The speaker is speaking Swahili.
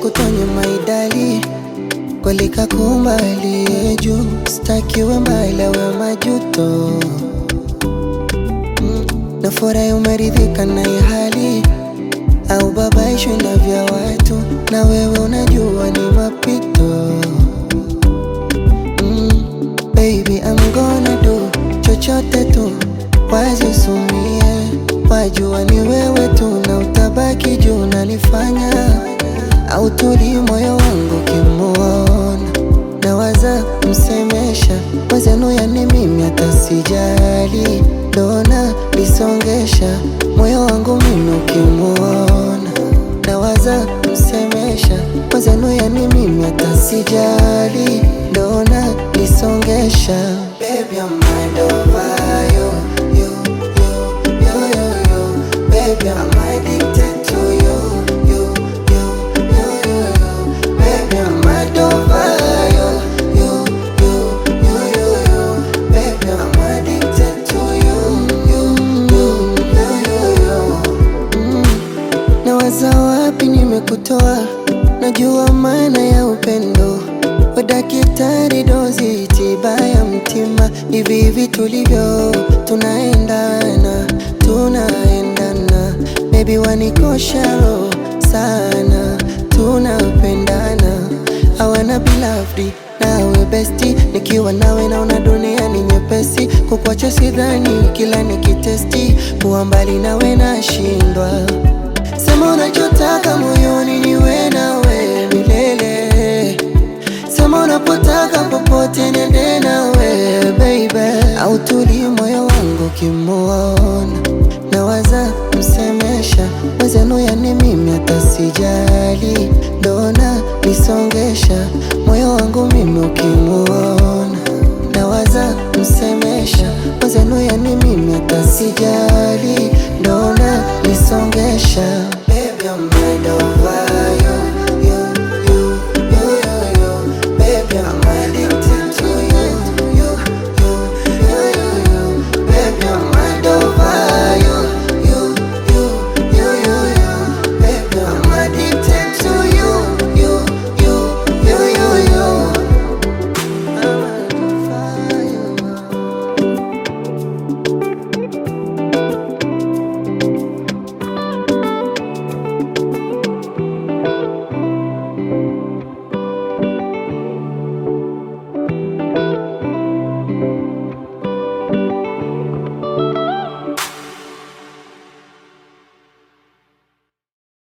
nikutonye maidali kweli kakumba aliye juu, stakiwe mbali awe majuto mm. Nafurahi umeridhika na hii hali au babaishwi na vya watu, na wewe unajua ni mapito mm. Baby I'm gonna do chochote tu wazisumie, wajua ni wewe tu na utabaki juu nanifanya au tuli moyo wangu kimuona nawaza msemesha wezenu, yani mimi hata sijali, dona lisongesha moyo wangu mimi ukimuona nawaza msemesha wezenu, yani mimi hata sijali, dona lisongesha Baby, I'm mind over you, you, you, you, you, you. Baby, I'm addicted to you, you, you, you, you, you. Baby, I'm mind over you, you, you, you, you, you. Baby, I'm addicted to you, you, you, you, you, you. Mm. Nawaza wapi nimekutoa, najua maana ya upendo wa daktari, dozi tiba ya mtima. Hivi hivi tulivyo, tunaendana, tunaendana, baby wanikosha roho sana, tunapendana, hawana beloved nawe besti, nikiwa nawe naona dunia ni nyepesi, kukwacha sidhani, kila nikitesti kuwa mbali nawe nashindwa. Sema unachotaka moyoni, niwe nawe milele. Sema unapotaka popote, nende nawe baby, au tuli moyo wangu kimuona, nawaza msemesha wezenu, yani mimi hata sijali, dona lisongesha moyo wangu mimi ukimuona, nawaza msemesha wezenu, yani mimi hata sijali, dona lisongesha